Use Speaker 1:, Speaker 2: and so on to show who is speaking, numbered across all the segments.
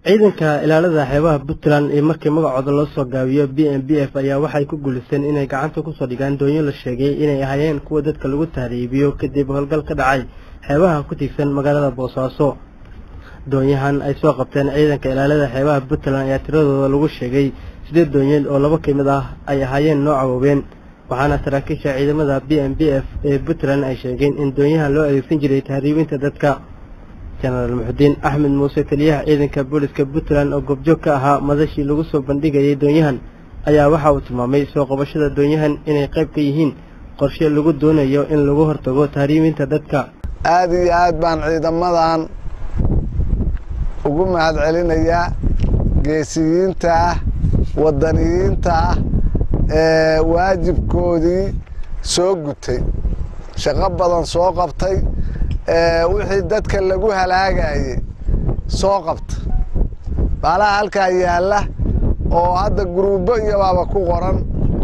Speaker 1: ciidanka ilaalada xeebaha puntland ee markii magacooda loo soo gaabiyo b m b f ayaa waxay ku guulisteen inay gacanta kusoo dhigaan doonyo la sheegay inay ahaayeen kuwa dadka lagu tahriibiyo kadib howlgal ka dhacay xeebaha ku tiigsan magaalada boosaaso doonyahan ay soo qabteen ciidanka ilaalada xeebaha puntland ayaa tiradooda lagu sheegay sideed doonyeed oo laba ka mid ah ay ahaayeen nooca waaween waxaana saraakiisha ciidamada b m b f ee puntland ay sheegeen in doonyahan loo adeegsan jiray tahriibinta dadka jenaraal muxudiin axmed muuse taliyaha ciidanka booliska puntland oo goobjoog ka ahaa madashii lagu soo bandhigayay doonyahan ayaa waxa uu tilmaamay soo qabashada doonyahan inay qayb ka yihiin qorshe lagu doonayo in lagu hortago tahriibinta dadka
Speaker 2: aada iyo aad baan ciidamadan ugu mahad celinayaa geesiyiinta ah wadaniyiinta ah ee waajibkoodii soo gutay shaqo badan soo qabtay wixii dadka lagu halaagayey soo qabta baalaha halkaa yaalla oo hadda guruubo iyo baaba ku qoran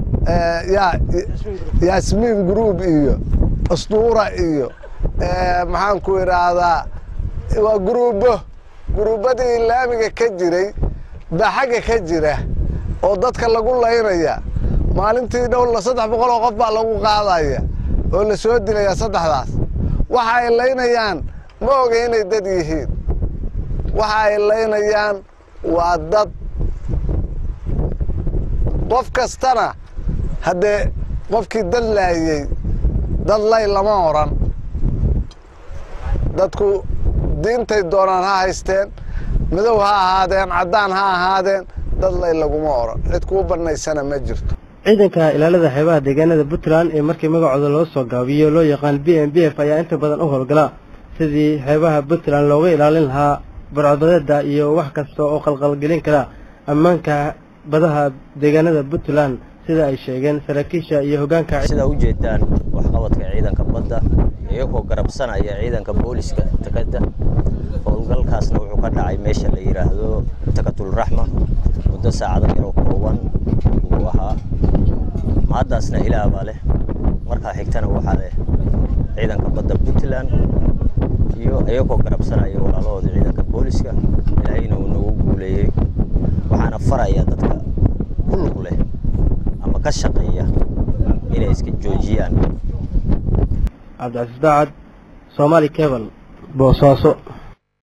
Speaker 2: yaasmiin guruub iyo asduura iyo maxaan ku idhaahdaa waa guruubo guruubadii laamiga ka jiray baa xagga ka jira oo dadka lagu laynaya maalintii dhowla saddex boqol oo qof baa lagu qaadaya oo la soo dilaya saddexdaas waxa ay laynayaan ma oga inay dad yihiin waxa ay laynayaan waa dad qof kastana haddee qofkii dad laayey dad lay lama odran dadku diintay doonaan ha haysteen madow ha ahaadeen caddaan ha ahaadeen dad lay laguma odhan cid kuu bannaysana ma jirto
Speaker 1: ciidanka ilaalada xeebaha deegaanada puntland ee markii magacooda loo soo gaabiyo loo yaqaan b m b f ayaa inta badan u howlgala sidii xeebaha puntland looga ilaalin lahaa barcodbadeeda iyo wax kasta oo qalqalgelin kara ammaanka badaha deegaanada puntland sida ay sheegeen saraakiisha iyo hogaanka
Speaker 3: sidaa ujeedaan waxqabadka ciidanka badda iyagoo garabsanaya ciidanka booliska takada howlgalkaasna wuxuu ka dhacay meesha la yidhaahdo takatulraxma muddo saacado yaroo kooban uu ahaa mahaddaasna ilaah baa leh markaa xigtana waxaa leh ciidanka badda puntland iyo iyagoo garabsanaya walaalahooda ciidanka booliska ilaahayna uu nagu guuleeyey waxaana faraya dadka ku lug leh ama ka shaqeeya inay iska joojiyaan
Speaker 1: cabdicasiis daacad soomaali cebal boosaaso